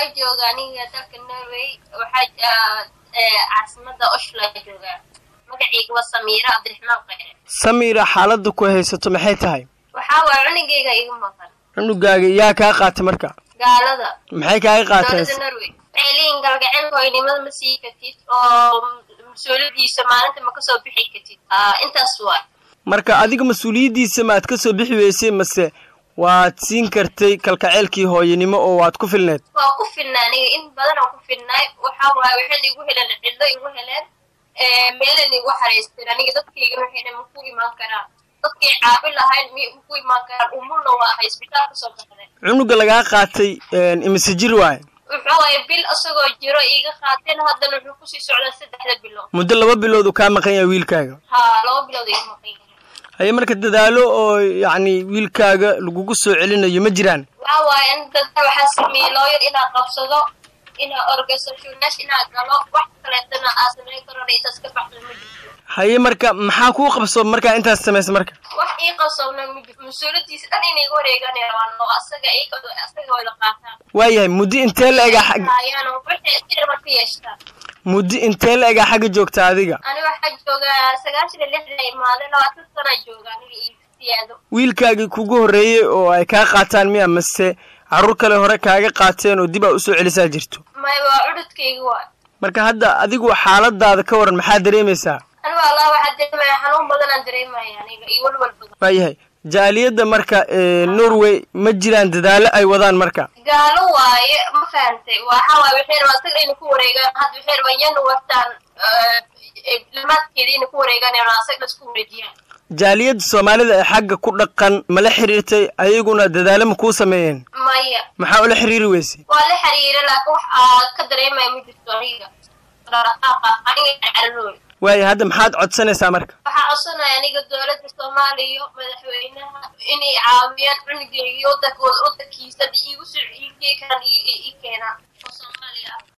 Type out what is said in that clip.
waxaa jooga aniga dalka norway waxaa caasimada oshla joogaa magacayga waa samiira cabdiraxmaan kheyre samiira xaaladda ku haysato maxay tahay waxaa waaya cunugayga iga maqan cunugaaga yaa kaa qaatay marka gaalada maxay kaaga qaateen dowladda norway waxay leeyihin galgaceelka hoynimada ma sii kartid oo mas-uuliyadiisa maalinta ma kasoo bixi kartid intaas waay marka adiga mas-uuliyaddiisa maad ka soo bixi weysay mase waad siin kartay kalkaceelkii hooyanimo oo waad ku filneed waa ku filnaa aniga in badan aan ku filnaay waxaa waaye waxayna igu heleen cidlo igu heleen meelana igu xaraysteen aniga dadkaygana waxayna maku imaan karaan dadkay caabi lahayn mi maku imaan karaan umulna waa ahay isbitaal kasoo baxday cunuga lagaa qaatay imise jir waaye wuxuu waaye bil isagoo jiro iga qaateen haddana wuxuu kusii socdaa saddexda bilood muddo laba bilood uu kaa maqan yahay wiilkaaga haa laba bilood iga maqan yahay haye marka dadaalo oo yacni wiilkaaga lagugu soo celinayo ma jiraan waxaa waaye in dadka waxaa sameeyey looyar inaa qabsado inaa organisationash inaa galo wax kaleetana aa sameyn karona intaas ka baxdo ma jirto haye marka maxaa kuu qabso markaa intaas samaysa marka wax ii qabsoona ma jirto mas-uuladiisa dhan inay iga wareegaan rabaan oo asaga asaga wada qaataan waayahay muddo intee la egaa xag haayaan waxay sirma ka yeeshtaan muddo intee la egaa xagga joogta adiga ani waxaa joogaa sagaashan iyo lixda imaade labaatan sanaa jooga aniga iyo siyaado wiilkaagii kugu horreeyey oo ay kaa qaataan miya mase carruur kale hore kaaga qaateen oo dib aa usoo celisaa jirto maya waa cududkayga waa marka hadda adigu xaaladaada ka waran maxaa dareemaysaa aniga allah waxaa dareemaya xanuun badanaan dareemaya aniga iyo walwal badan waayahay jaaliyadda marka norway ma jiraan dadaallo ay wadaan marka gaalo waaye ma fahantay waxa waaye waxay rabaan isaga inay ku wareegaan hadda waxay rabaan yana wagtaan limaadkeeda inay ku wareegaan ee rabaan isaga isku wareejiyaan jaaliyadda soomaalida ee xagga ku dhaqan ma la xiriirtay ayaguna dadaalo ma kuu sameeyeen maya maxaa ula xiriiri weysay waa la xiriira laakiin wax aa ka dareemaya ma jirto aniga dhaqdhaqaaqa aniga cararooy waaya hadda maxaad codsanaysaa marka waxaa codsanaya aniga dowladda soomaaliya madaxweynaha inay caawiyaan cunugeyga wadanka wadankiisa iigu soo iigey karaan ii keenaan